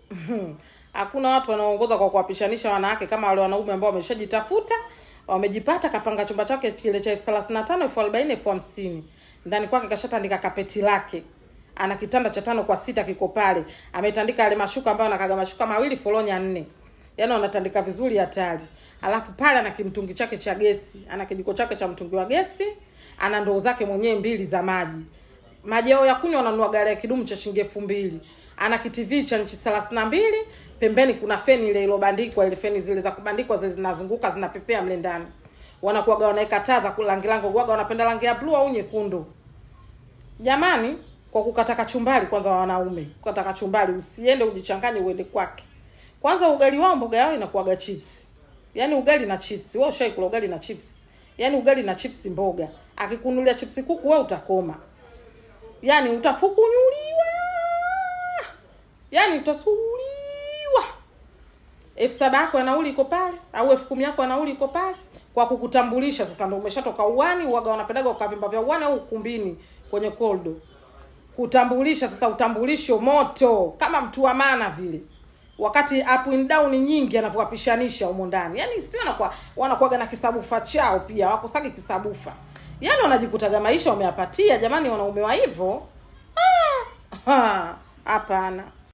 hakuna watu wanaoongoza kwa kuwapishanisha wanawake kama wale wanaume ambao wameshajitafuta wamejipata kapanga chumba chake kile cha elfu thelathini na tano elfu arobaini elfu hamsini ndani kwake kashatandika kapeti lake ana kitanda cha tano kwa sita kiko pale ametandika yale mashuka ambayo anakaga mashuka mawili folonya nne yaani wanatandika vizuri hatari alafu pale ana kimtungi chake cha gesi ana kijiko chake cha mtungi wa gesi ana ndoo zake mwenyewe mbili za maji maji yao ya kunywa wananunua gari ya kidumu cha shilingi elfu mbili ana kitv cha nchi thelathini na mbili pembeni kuna feni ile ilobandikwa ile feni zile za kubandikwa zile zinazunguka zinapepea mle ndani wanakuwaga wanaweka taa za kulangilango waga wanapenda rangi ya bluu au nyekundu jamani kwa kukata kachumbari kwanza wa wanaume kukata kachumbari usiende ujichanganye uende kwake kwanza ugali wao mboga yao inakuwaga chips yaani ugali na chips wewe ushaikula ugali na chips yaani ugali na chips mboga akikunulia chips kuku wewe utakoma yaani utafukunyuliwa yaani utasuuliwa elfu saba yako ya nauli iko pale au elfu kumi yako ya nauli iko pale kwa kukutambulisha sasa ndo umeshatoka uwani uwaga wanapendaga ukavimba vya uwani au ukumbini kwenye koldo kutambulisha sasa utambulisho moto kama mtu wa maana vile wakati up and down nyingi anavyowapishanisha humo ndani yaani sio wanakuwa wanakuwaga na kisabufa chao pia wakosagi kisabufa yaani wanajikutaga maisha wameyapatia jamani wanaume wa hivyo Ah, hapana